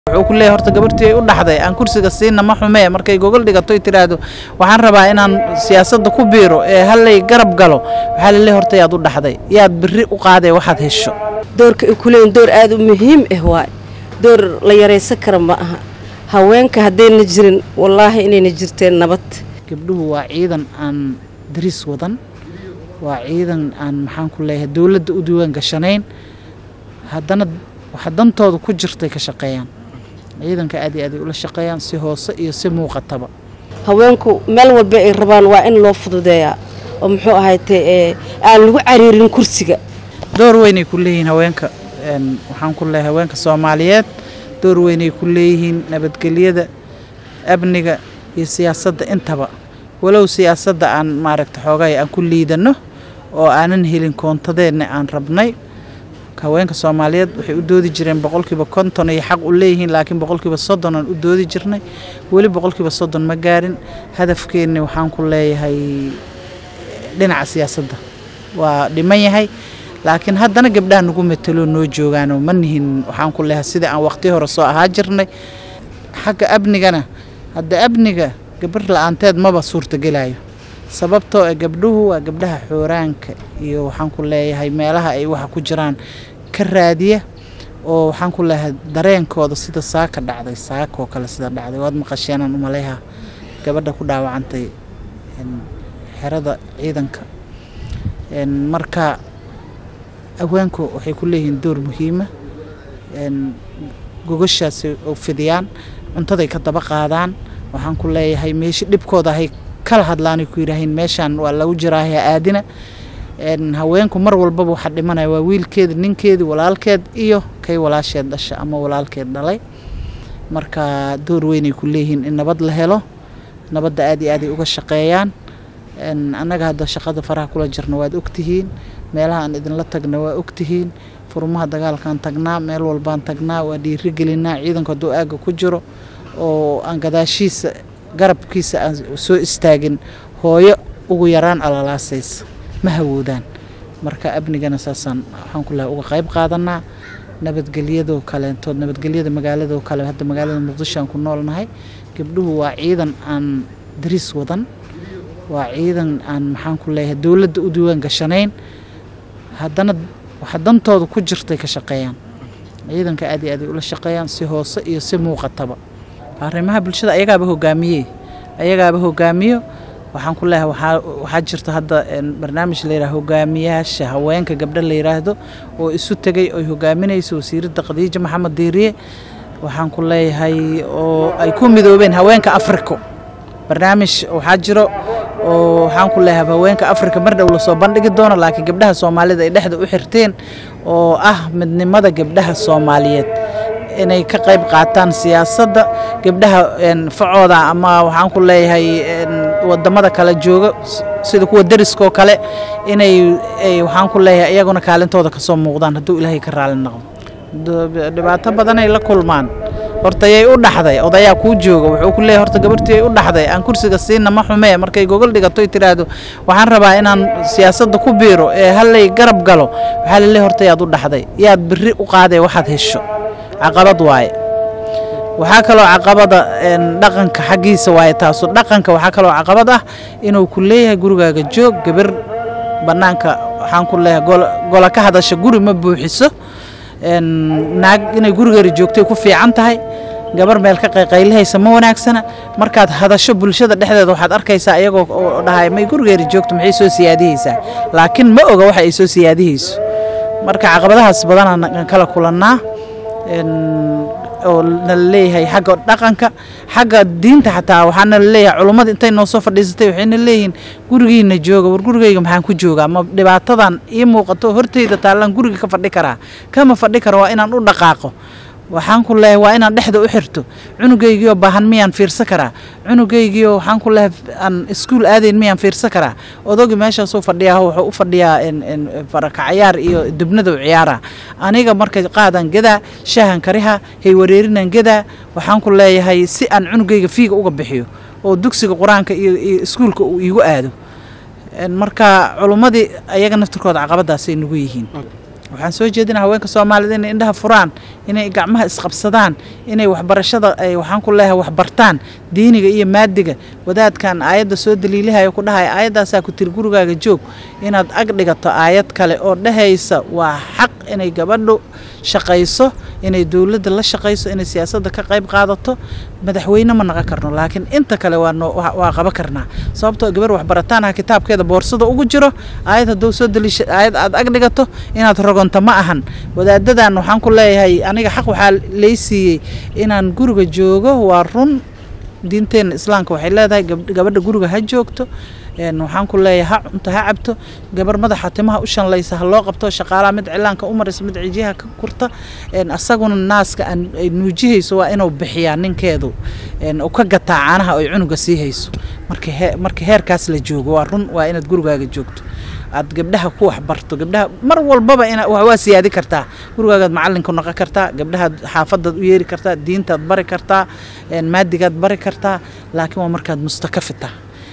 wuxuu ku leeyahay horta gabartii ay u dhaxday aan kursiga siina ma xumee markay gogol dhigato tiraahdo waxaan rabaa inaan siyaasadda ku biiro ee hallay garab galo waxaa laleeyahay horta yaad u dhaxday yaad biri u qaadee waxaad hesho doorka ay ku leeyihin door aada u muhiim ah waay door la yaraysan kara ma aha haweenka haddayna jirin wallaahi inayna jirteen nabad gabdhuhu waa ciidan aan dariis wadan waa ciidan aan maxaan ku leeyahay dowladda u diiwaan gashanayn haddana waxa dantooda ku jirtay ka shaqeeyaan ciidanka aad iyo aad ay ula shaqeeyaan si hoose iyo si muuqataba haweenku meel walba ay rabaan waa in loo fududeeyaa oo muxuu ahaytee ee aan lagu cariirin kursiga door weynay ku leeyihiin haweenka een, waxaan ku leeyahay haweenka soomaaliyeed door weynay ku leeyihiin nabadgelyada amniga iyo siyaasadda intaba walow siyaasadda aan maaragta xoogay aan ku liidano oo aanan helin koontadeenna aan rabnay haweenka soomaaliyeed waxay u doodi jireen boqolkiiba konton ay xaq u leeyihiin laakiin boqolkiiba soddon aan u doodi jirnay weli boqolkiiba soddon ma gaarin hadafkeenni waxaan ku leeyahay dhinaca siyaasadda waa dhiman yahay laakiin haddana gabdhaha nagu matalo noo joogaanoo ma nihin waxaan ku leeyahay sidai aan waqti hore soo ahaa jirnay xagga amnigana hadda amniga gabar la-aanteed maba suurtagelayo sababtoo ah gabdhuhu waa gabdhaha xooraanka iyo waxaan ku leeyahay meelaha ay waxa ku jiraan ka raadiya oo waxaan ku leeyahay dareenkooda sida saaka dhacday saakoo kale sida dhacday waad maqasheenaan umaleeha gabadha ku dhaawacantay een, xerada ciidanka een, marka haweenku waxay ku leeyihiin door muhiima een, gogashaasi oo fidiyaan cuntaday ka daba qaadaan waxaan ku leeyahay meesha dhibkooda hay kala hadlaanay ku yidhaahiin meeshaan waa lagu jiraaha aadina een, haweenku mar walbaba waxaa dhimanaya waa wiilkeeda ninkeedi walaalkeed iyo kay walaasheed dhasha ama walaalkeed dhalay marka door weynay ku leeyihiin in nabad la helo nabadda aad iyo aad ay uga shaqeeyaan een, annaga hadda shaqada faraha kula jirna waad ogtihiin meelaha aan idinla tagna waa ogtihiin furmaha dagaalkaan tagnaa meel walbaan tagnaa waa dhiirigelinaa ciidanku hadduu aagga ku jiro oo aan gadaashiisa garabkiisa aan soo istaagin hooyo ugu yaraan alalaasaysa ma hawoodaan marka amnigana saasaan waxaan ku lehay uga qayb qaadanaa nabadgelyadoo kaleentood nabadgelyada magaaladoo kale hadda magaalada muqdisho aan ku noolnahay gabdhuhu waa ciidan aan dariis wadan waa ciidan aan maxaan ku leeyahay dowladda u diiwaan gashanayn haddana waxa dantooda ku jirtay ka shaqeeyaan ciidanka aad iyo aad ay ula shaqeeyaan si hoose iyo si muuqataba arrimaha bulshada ayagaaba hogaamiyey ayagaaba hogaamiyo waxaan ku leeyahay waxaa waxaa jirta hadda een, barnaamij la yidhaha hogaamiyaasha haweenka gabdho la yidhaahdo oo isu tegay oy hogaaminayso wasiiradda khadiija maxamed diiriye waxaan ku leeyahay oo ay ku midoobeen haweenka afriko barnaamij waxaa jiro oo waxaan ku leeyahay haweenka afrika mar dhow lasoo bandhigi doono laakiin gabdhaha soomaalida ay dhexda u xirteen oo ah midnimada gabdhaha soomaaliyeed inay ka qayb qaataan siyaasadda gabdhaha een, facooda ama waxaan ku leeyahay een, wadamada kale jooga s- sida kuwa deriskoo kale inay ay waxaan ku leeyahay iyaguna kaalintooda kasoo muuqdaan hadduu ilaahay ka raali noqdo Do- dhibaato badanay la kulmaan horta yay u dhaxday odayaa kuu jooga wuxuu ku leeyahay horta gabartii ay u dhaxday aan kursiga siina ma xumee markay gogol dhigato tiraahdo waxaan rabaa inaan siyaasadda ku biiro ee hallay garab galo waxaa laleeyahay horta yaad u dhaxday yaad biri u qaadee waxaad hesho caqabad waaye waxaa kaloo caqabada een, dhaqanka xaggiisa waaye taasu dhaqanka waxaa kaloo caqabad ah inuu ku leeyahay gurigaaga joog gabar bannaanka waxaan ku leeyahay gol- gola ka hadasha guri ma buuxiso een, naag inay gurigeeda joogtay ku fiican tahay gabar meel ka qayqaylihaysa ma wanaagsana markaad hadasho bulshada dhexdeeda waxaad arkaysaa iyagoo oo dhahay may gurigeeda joogto maxay soo siyaadihaysaa laakiin ma oga waxa ay soo siyaadihayso marka caqabadahaas badanaan kala kulannaa een, oo nala leeyahay xagga dhaqanka xagga diinta xataa waxaana la leeyahay culummada intay noo soo fadhiisatay waxayna leeyihiin gurigiina jooga war gurigayga maxaan ku joogaa ma dhibaatadan ii muuqato horteyda taallaan guriga ka fadhi karaa kama fadhi karo waa inaan u dhaqaaqo waxaan ku leeyahay waa inaan dhexda u xirto cunugaygiioo baahan miyaan fiirsan karaa cunugaygiioo waxaan ku leeyahay aan iskuul aadayn miyaan fiirsan karaa odogi meeshaasuu fadhiyaa wuxuu u fadhiyaa in- in farakacayaar iyo dubnada u ciyaara aniga marka qaadan gadaa shaahan kariha hay wareerinan gadaa waxaan ku leeyahay si aan cunugayga fiiga uga bixiyo oo dugsiga qur-aanka iyo iyo iskuulka uu iigu aado En marka culummadii ayaga naftirkooda caqabadaasay nagu yihiin waxaan soo jeedinaa haweenka soomaalida inay indhaha furaan inay gacmaha isqabsadaan inay waxbarashada ay waxaan ku leeyahay waxbartaan diiniga iyo maadiga wadaadkan aayadda soo daliilahaya ku dhahaya aayaddaasaa ku tiri gurigaaga joog inaad ag dhigato aayad kale oo dhehaysa waa xaq inay gabadhu shaqayso inay dowladda la shaqayso inay siyaasadda ka qayb qaadato madaxweyne ma naqon karno laakiin inta kale waa noo waa qaban karnaa sababtoo gabar waxbarataanaha kitaabkeeda boorsada ugu jiro aayad hadduu soo daliisha aayad aad ag dhigato inaad rogonto ma ahan wadaadadan waxaan ku leeyahay aniga xaq waxaa lay siiyey inaan guriga joogo waa run diinteena islaamka waxay leedahay gabadha guriga ha joogto waxaan ku leeyahay ha cunto ha cabto gabar madaxa timaha u shanlaysa ha loo qabto shaqaalaha mid cilaanka u maraysa mid cijiyaha ka kurta asaguna naaska ay nuujihayso waa inuu bixiyaa ninkeedu u ka gataa caanaha ay cunuga sii hayso marka heerkaas la joogo waa run waa inaad gurigaaga joogto aad gabdhaha ku waxbarto gabdhaha mar walbaba waa siyaadi kartaa gurigaagaad macalinku noqon kartaa gabdhahaad xaafadaad u yeeri kartaa diintaad bari kartaa maadigaad bari kartaa laakiin waa markaad mustakafita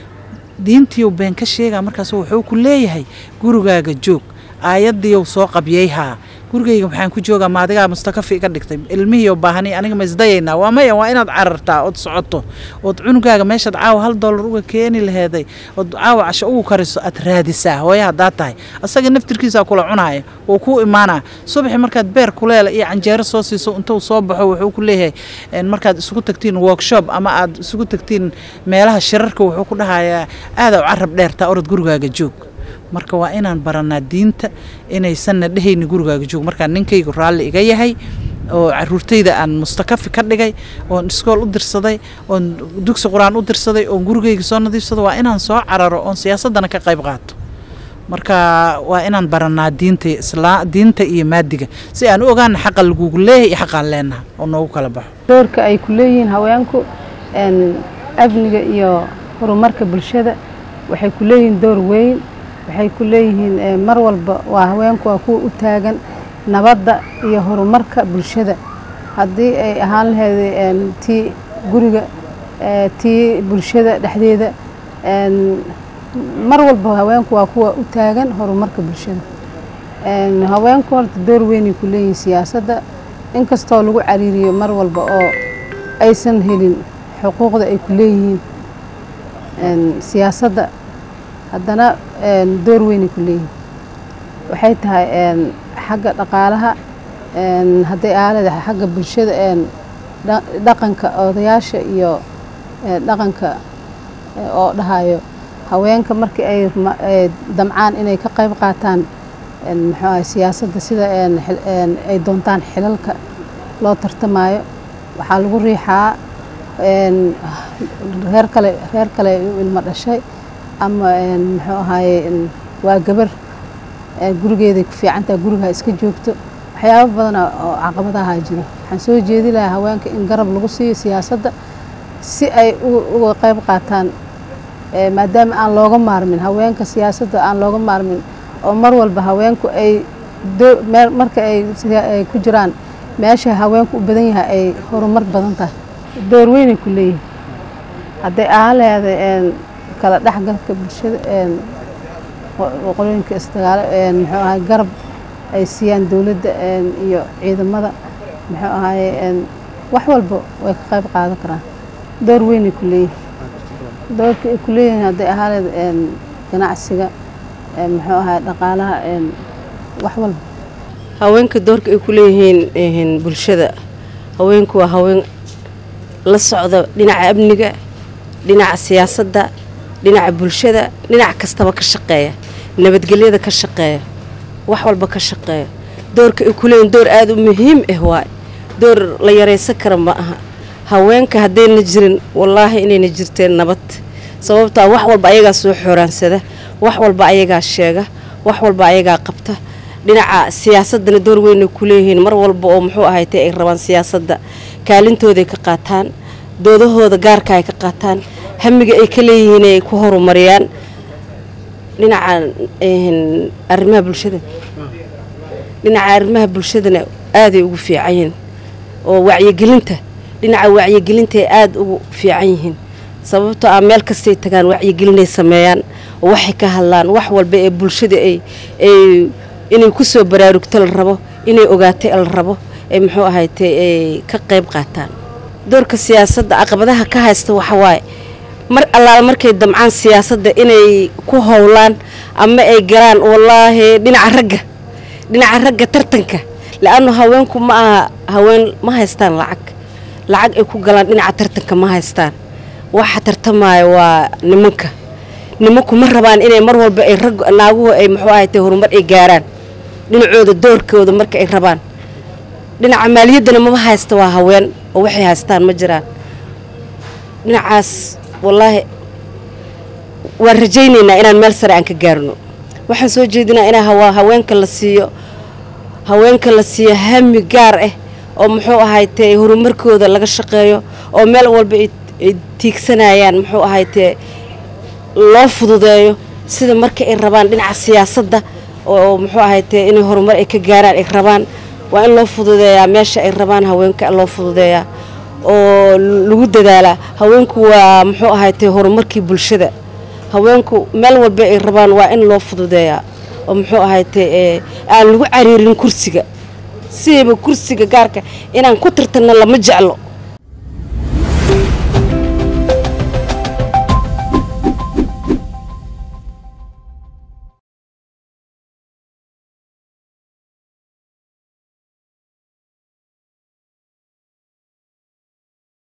diintiiu been ka sheegaa markaas wuxuu ku leeyahay gurigaaga joog aayadiiu soo qabyayhaa gurigayga maxaan ku joogaa maadigaa mustakafi iga dhigtay ilmihii baahani aniga ma isdayaynaa waa maya waa inaad carartaa ood socoto ood cunugaaga meeshaad caawa hal dollar uga keeni laheeday ood caawa casho ugu kariso aad raadisaa hooya haddaa tahay asaga naftirkiisaa kula cunaaya wuu kuu imaanaa subaxi markaad beer kuleela iyo canjeero soo siiso intuu soo baxo wuxuu ku leeyahay markaad isugu tagtiin workshop ama aad isugu tagtiin meelaha shirarka wuxuu ku dhahayaa aadaw carab dheertaa orod gurigaaga joog marka waa inaan baranaa diinta inaysanna dhehayni gurigaaga joog markaa ninkaygu raalli iga yahay oo caruurtayda aan mustakafi ka dhigay oon iskool u dirsaday oon dugsi qur-aan u dirsaday oon gurigayga soo nadiifsado waa inaan soo cararo oon siyaasaddana ka qayb qaato marka waa inaan baranaa diinta islaa diinta iyo maadiga si aan u ogaana xaqa lagugu leeyahay iyo xaqaan leenaha oo noogu kala baxo doorka ay ku leeyihiin haweenku amniga iyo horumarka bulshada waxay ku leeyihiin door weyn waxay ku leeyihiin mar walba waa haweenku waa kuwa u taagan nabadda iyo horumarka bulshada haddii ay ahaan laheyd tii guriga tii bulshada dhexdeeda mar walba haweenku waa kuwa u taagan horumarka bulshada haweenku horta door weynay ku leeyihiin siyaasadda inkastoo lagu cariiriyo mar walba oo aysan helin xuquuqda ay ku leeyihiin siyaasadda haddana door weynay ku leeyihin waxay tahay xagga dhaqaalaha hadday aalada xagga bulshada dhaqanka odayaasha iyo dhaqanka oo dhahayo haweenka markii ay damcaan inay ka qayb qaataan muxuu ahay siyaasadda sida ay doontaan xilalka loo tartamayo waxaa lagu riixaa reer kale reer kale u ilmo dhashay ama muxuu ahaaye waa gabar gurigeeday ku fiicantaha gurigaa iska joogto waxyaabo badana oo caqabadaha jiro waxaan soo jeedi lahaa haweenka in garab lagu siiyo siyaasadda si ay uga qayb qaataan maadaama aan looga maarmin haweenka siyaasadda aan looga maarmin oo mar walba haweenku ay marka ay ku jiraan meesha haweenku u badan yahay ay horumar badan tahay door weynay ku leeyihin hadday ahaan laheeda kala dhexgalka bulshada qolooyinka isdagaalo muxuu ahay garab ay siiyaan dowladda iyo ciidamada muxuu ahaye wax walba way ka qayb qaadan karaan door weynay ku leeyihin doorka ay ku leeyihiin hadday ahaaleed ganacsiga muxuu ahay dhaqaalaha wax walba haweenka doorka ay ku leeyihiin bulshada haweenku waa haween la socda dhinaca amniga dhinaca siyaasadda dhinaca bulshada dhinac kastaba ka shaqeeya nabadgelyada ka shaqeeya wax walba ka shaqeeya doorka ay ku leeyihin door aada u muhiim ah waay door la yaraysan kara ma aha haweenka haddayna jirin wallaahi inayna jirteen nabad sababtaa wax walba ayagaa soo xooraansada wax walba ayagaa sheega wax walba ayagaa qabta dhinaca siyaasadana door weynay ku leeyihiin mar walba oo muxuu ahaytay ay rabaan siyaasadda kaalintooday ka qaataan doodahooda gaarka ay ka qaataan hamiga ay ka leeyihiin ay ku horumariyaan dhinaca arrimaha bulshada dhinaca arrimaha bulshadana aaday ugu fiican yihiin oo wacyigelinta dhinaca wacyigelinta ay aada ugu fiican yihiin sababtoo ah meel kastay tagaan wacyigelinay sameeyaan oo waxay ka hadlaan wax walba ee bulshada ay ay inay ku soo baraarugto la rabo inay ogaatay la rabo ee muxuu ahaytay ay ka qayb qaataan doorka siyaasadda caqabadaha ka haysta waxa waaye mar allaala markay damcaan siyaasadda inay ku howlaan ama ay galaan wallaahi dhinaca ragga dhinaca ragga tartanka la-annu haweenku ma aha haween ma haystaan lacag lacag ay ku galaan dhinaca tartanka ma haystaan waxa tartamaya waa nimanka nimanku ma rabaan inay mar walba ay rag naaguhu ay muxuu ahaytay horumar ay gaaraan dhinacooda doorkooda marka ay rabaan dhinaca maaliyaddana mama haysta waa haween oo waxay haystaan ma jiraan dhinacaas wallaahi waan rajaynaynaa inaan meel sare aan ka gaarno waxaan soo jeedinaa inaa hawa haweenka la siiyo haweenka la siiyo hami gaar ah oo muxuu ahaytee horumarkooda laga shaqeeyo oo meel walba ay tiigsanayaan muxuu ahaytee loo fududeeyo sida marka ay rabaan dhinaca siyaasadda oo muxuu ahaytee inay horumar ay ka gaaraan ay rabaan waa in loo fududeeyaa meesha ay rabaan haweenka loo fududeeyaa oo lagu dadaalaa haweenku waa muxuu ahaytee horumarkii bulshada haweenku meel walba ay rabaan waa in loo fududeeyaa oo muxuu ahaytee aan lagu cariirin kursiga sidayba kursiga gaarka inaan ku tartanno lama jeclo